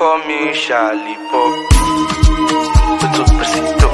call me Charlie Pop. Tutu Presito.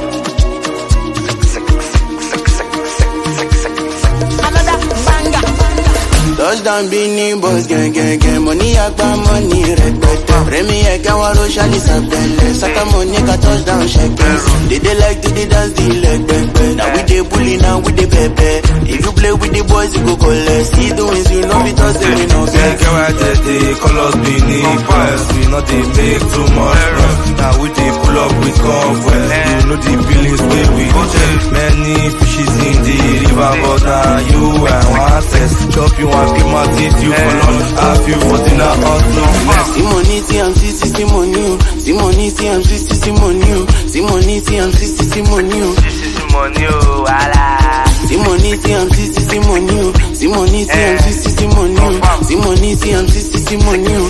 Another banger. Touchdown Bini boys gang gang gang Money agba money rẹpẹtẹ Rẹmi ẹ̀kẹ́ wọn ro ṣáàlì sàpẹlẹ Saka money ka touchdown ṣẹkẹ They dey like to dey dance the leg pẹpẹ Na we dey bully now we dey pẹpẹ If you play with the boys you go collect See the wins you know fit us say we no Yeah, get get why they, they call us Benin Boys We know they make too much noise Now we they pull up with convoy You know the billings where we dey check Many fishes in the river But now you and one test Chop you and keep my teeth you for lunch Have you for dinner on next See money see am see see see money o See money see am see see see money o See money see am see see see money o This is money, oh, wala. See money see am see see see money o See money see am see see see money o See money see am see see see money o.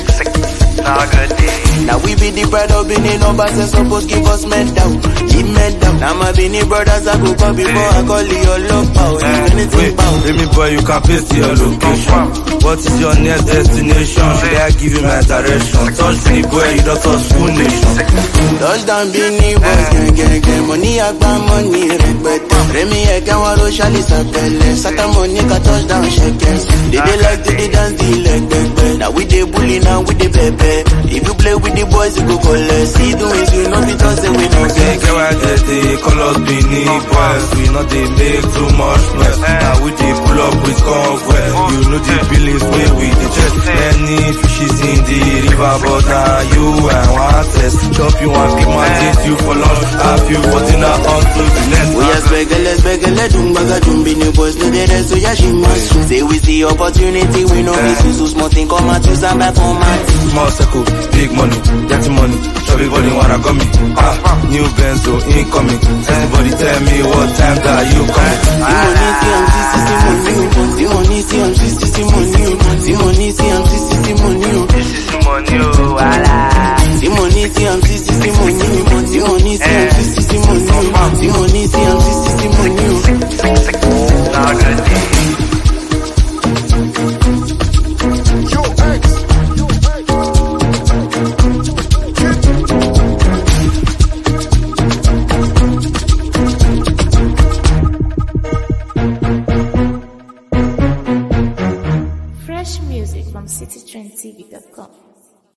Now good day. Now we be the pride of Benin numbers and suppose give us medal, give medal. Now my Benin brothers I go call before I call your love power. If anything Wait, power. let me boy, you can paste your location. What is your next destination? Should I give you my direction? Touch the boy, you don't touch full nation. Touchdown Benin boys gang gang gang. Money agba money rẹpẹtẹ. Rẹmi ẹ̀kẹ́ wọn ro ṣáàlì sàpẹlẹ. Saka money ka touchdown ṣẹkẹ. They dey like to dey dance the leg pẹpẹ. Now we dey bully now we dey pẹpẹ. If you play with the boys you go collect. See the wins you know fit us say we no Yeah, get. get why they, they call us Benin boys We know they make too much noise Now we they pull up with convoy You know the billings where we the chest Many fishes in the river But now you and one test Chop you and keep my teeth you for lunch Have you for dinner until the next We are spegele, spegele, dumbaga, dumbi, new boys, no dey rest, so yeah, she must soon. Say we see opportunity, we know miss you, so small thing, come out, use and buy format. Small circle, big money, dirty money Chubby body wanna come me Ah, new benzo incoming Everybody tell me what time that you coming See money, see am, see, see, see money, oh. See money, see am, see, see, see money, oh. This is money, oh, wala. See money, see am, see, see, see money, oh. See money, see am, see, see,